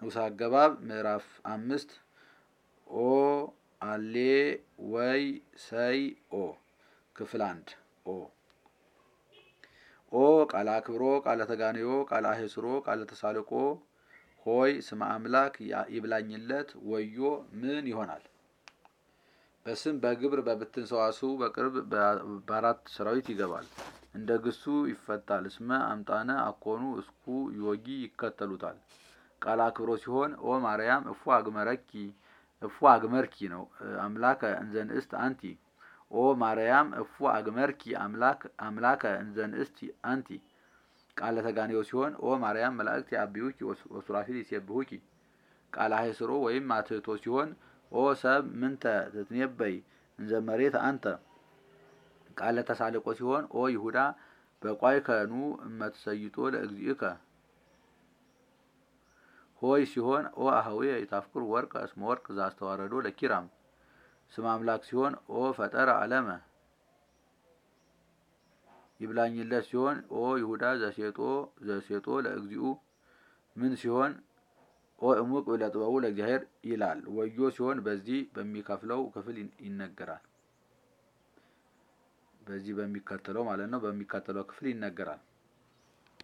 ንዑስ አገባብ ምዕራፍ አምስት ኦ አሌ ወይ ሰይ ኦ ክፍል አንድ ኦ ኦ ቃለ አክብሮ ቃለ ተጋንዮ ቃለ አሄስሮ ቃለ ተሳልቆ ሆይ ስመ አምላክ ይብላኝለት ወዮ ምን ይሆናል? በስም በግብር በብትን ሰዋስው በቅርብ በአራት ሰራዊት ይገባል። እንደ ግሱ ይፈታል። እስመ አምጣነ አኮኑ እስኩ ዮጊ ይከተሉታል። ቃለ አክብሮ ሲሆን ኦ ማርያም እፉ አግመረኪ እፉ አግመርኪ ነው። አምላከ እንዘንእስት አንቲ ኦ ማርያም እፉ አግመርኪ አምላክ አምላከ እንዘንእስት አንቲ። ቃለ ተጋንዮ ሲሆን ኦ ማርያም መላእክት ያብዩኪ ወሱራፊል ይሴብሁኪ። ቃለ አሄስሮ ወይም አትህቶ ሲሆን ኦ ሰብ ምንተ ትትኔበይ እንዘ መሬት አንተ። ቃለ ተሳልቆ ሲሆን ኦ ይሁዳ በቋይ ከኑ እመትሰይጦ ለእግዚእከ። ሆይ ሲሆን ኦ አህዌ የታፍቅር ወርቅ እስመ ወርቅ ዛስተዋረዶ ለኪራም። ስም አምላክ ሲሆን ኦ ፈጠረ አለመ። ይብላኝለት ሲሆን ኦ ይሁዳ ዘሴጦ ዘሴጦ ለእግዚኡ። ምን ሲሆን ኦ እሙቅ ለጥበቡ ለእግዚአብሔር ይላል። ወዮ ሲሆን በዚህ በሚከፍለው ክፍል ይነገራል። በዚህ በሚከተለው ማለት ነው። በሚከተለው ክፍል ይነገራል።